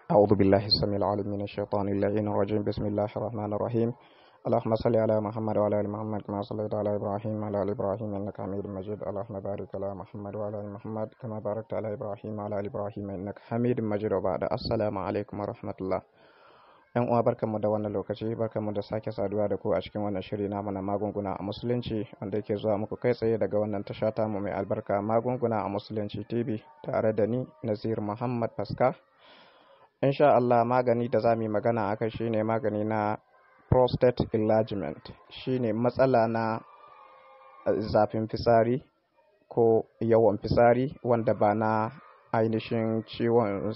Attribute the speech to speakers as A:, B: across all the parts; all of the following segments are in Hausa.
A: أعوذ بالله السميع العليم من الشيطان اللعين الرجيم بسم الله الرحمن الرحيم اللهم صل على محمد وعلى ال محمد كما صليت على ابراهيم وعلى ال ابراهيم انك حميد مجيد اللهم بارك على محمد وعلى ال محمد كما باركت على ابراهيم وعلى ال ابراهيم انك حميد مجيد وبعد السلام عليكم ورحمه الله yan uwa barkanmu da wannan lokaci barkanmu da sake saduwa da ku a cikin wannan shiri namu na magunguna a musulunci wanda yake zuwa muku kai tsaye daga wannan tasha tamu mai albarka magunguna a musulunci tv tare da ni nazir muhammad faska insha Allah magani da za mu yi magana aka shine magani na prostate enlargement shine matsala na zafin fisari ko yawan fisari wanda ba na ainihin ciwon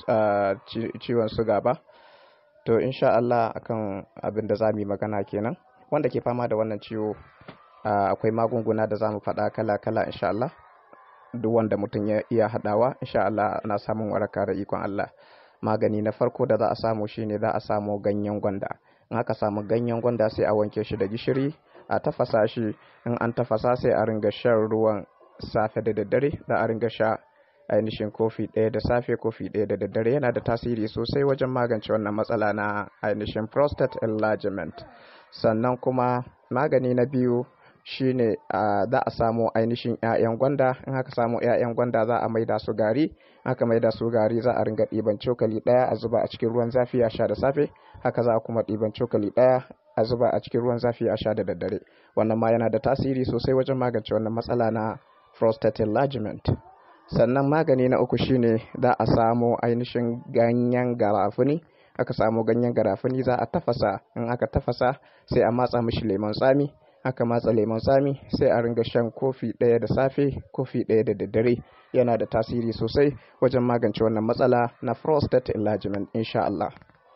A: ciwon suga ba to insha Allah akan abin da za mu yi magana kenan wanda ke fama da wannan ciwo akwai magunguna da za mu faɗa kala-kala insha Allah duk wanda mutum ya iya haɗawa insha Allah ana samun waraka da ikon Allah magani na farko da za a samu shine za a samu ganyen gwanda in aka samu ganyen gwanda sai a wanke shi da gishiri a tafasa shi in an tafasa sai a ringa shan ruwan safe da daddare da a ringa sha ainihin kofi ɗaya da safe kofi ɗaya da daddare yana da tasiri sosai wajen magance wannan matsala na ainihin prostate enlargement sannan kuma magani na biyu shine za a samu ainihin 'ya'yan gwanda in aka samu 'ya'yan gwanda za a maida su gari aka maida su gari za a ringa ɗiban cokali ɗaya a zuba a cikin ruwan zafi a sha da safe haka za a kuma ɗiban cokali ɗaya a zuba a cikin ruwan zafi a sha da daddare wannan ma yana da tasiri sosai wajen magance wannan matsala na prostate enlargement sannan magani na uku shine za a samu ainihin ganyen garafuni aka samu ganyen garafuni za a tafasa in aka tafasa sai a matsa mishi lemon tsami aka matsa lemon tsami sai a ringa shan kofi ɗaya da safe kofi ɗaya da daddare yana da tasiri sosai wajen magance wannan matsala na prostate enlargement insha Allah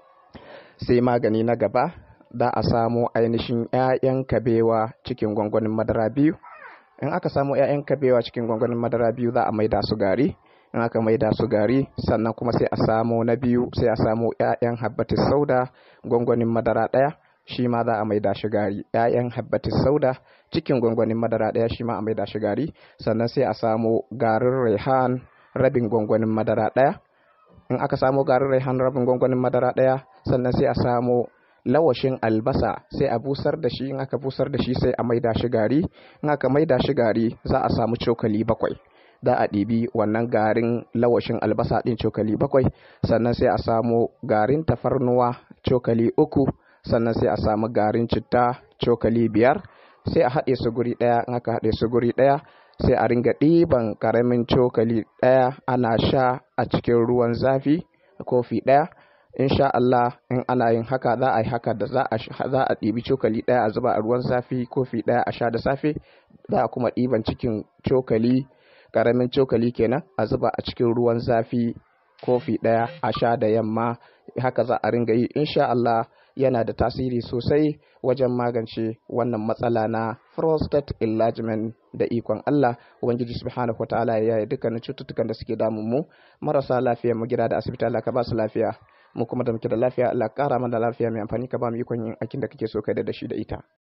A: sai magani na gaba za a samu ainihin 'ya'yan kabewa cikin gwangwanin madara biyu in aka samu 'ya'yan kabewa cikin gwangwanin madara biyu za a maida su gari in aka maida su gari sannan kuma sai a samu na biyu sai a samu 'ya'yan habbatis sauda gwangwanin madara ɗaya shi ma za a maida shi gari 'ya'yan habbatis sauda cikin gwangwanin madara ɗaya shi ma a maida shi gari sannan sai a samu garin rehan rabin gwangwanin madara ɗaya in aka samu garin rehan rabin gwangwanin madara ɗaya sannan sai a samu lawashin albasa sai a busar da shi in aka busar da shi sai a maida shi gari in aka maida shi gari za a samu cokali bakwai za a ɗibi wannan garin lawashin albasa ɗin cokali bakwai sannan sai a samu garin tafarnuwa cokali uku sannan sai a samu garin citta cokali biyar sai a haɗe su guri ɗaya in aka haɗe su guri ɗaya sai a ringa ɗiban ƙaramin cokali ɗaya ana sha a cikin ruwan zafi kofi ɗaya insha Allah in ana yin haka za a yi haka da za a ɗibi cokali ɗaya a zuba a ruwan zafi kofi ɗaya a sha da safe za a kuma ɗiban cikin cokali ƙaramin cokali kenan a zuba a cikin ruwan zafi kofi ɗaya a sha da yamma haka za a ringa yi insha Allah yana da tasiri sosai wajen magance wannan matsala na prostate enlargement da ikon Allah ubangiji subhanahu wataala ya yi dukkanin cututtukan da suke damun mu marasa lafiya mu gida da asibiti Allah ka ba su lafiya mu kuma da muke da lafiya Allah kara mana lafiya mai amfani ka ba mu ikon yin aikin da kake so kai da shi da ita